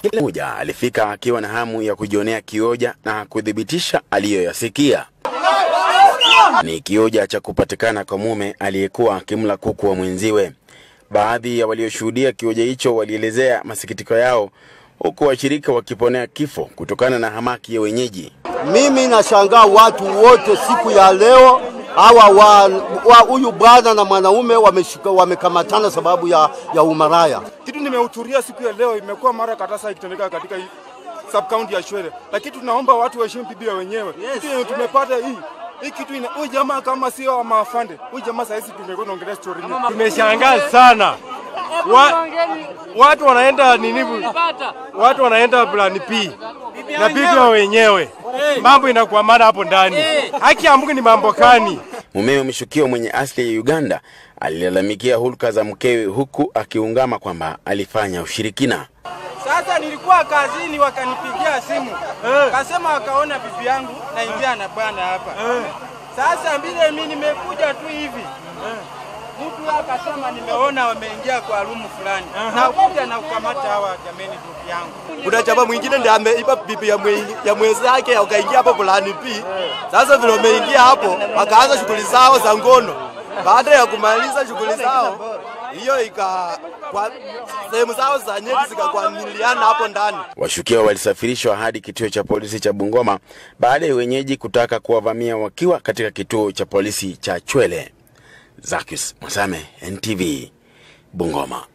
Kila mmoja alifika akiwa na hamu ya kujionea kioja na kuthibitisha aliyoyasikia. Ni kioja cha kupatikana kwa mume aliyekuwa akimla kuku wa mwenziwe. Baadhi ya walioshuhudia kioja hicho walielezea masikitiko yao, huku washirika wakiponea kifo kutokana na hamaki ya wenyeji. Mimi nashangaa watu wote siku ya leo hawa wa huyu bwana na mwanaume wameshika wamekamatana sababu ya, ya umaraya. Kitu nimehudhuria siku ya leo imekuwa mara kadhaa sasa ikitendeka katika hii sub county ya Shwele, lakini tunaomba watu waheshimu Biblia wenyewe. Kitu yenye tumepata hii hii kitu ina huyu jamaa kama sio wa maafande, huyu jamaa sasa hizi tumekuwa tunaongelea story nyingi. Tumeshangaa sana wa, watu wanaenda nini, watu wanaenda plan P na bibi wa wenyewe, mambo inakuwa mara hapo ndani. Haki ya Mungu ni mambo kani? Mumewe mshukiwa mwenye asili ya Uganda alilalamikia hulka za mkewe huku akiungama kwamba alifanya ushirikina. Sasa nilikuwa kazini, wakanipigia simu kasema wakaona bibi yangu naingia na bwana hapa. Sasa vile mimi nimekuja tu hivi mtu akasema nimeona wameingia kwa rumu fulani, na kuja na kukamata hawa jameni, bibi yangu. Kuna chama mwingine ndiye ameiba bibi ya, mwe, ya mwenzake akaingia hapo fulani pi. Sasa vile wameingia hapo, wakaanza shughuli zao za ngono. Baada ya kumaliza shughuli zao, hiyo ika kwa sehemu zao za nyeti zikakwamiliana hapo ndani. Washukiwa walisafirishwa hadi kituo cha polisi cha Bungoma baada ya wenyeji kutaka kuwavamia wakiwa katika kituo cha polisi cha Chwele. Zakius Mwasame, NTV, Bungoma.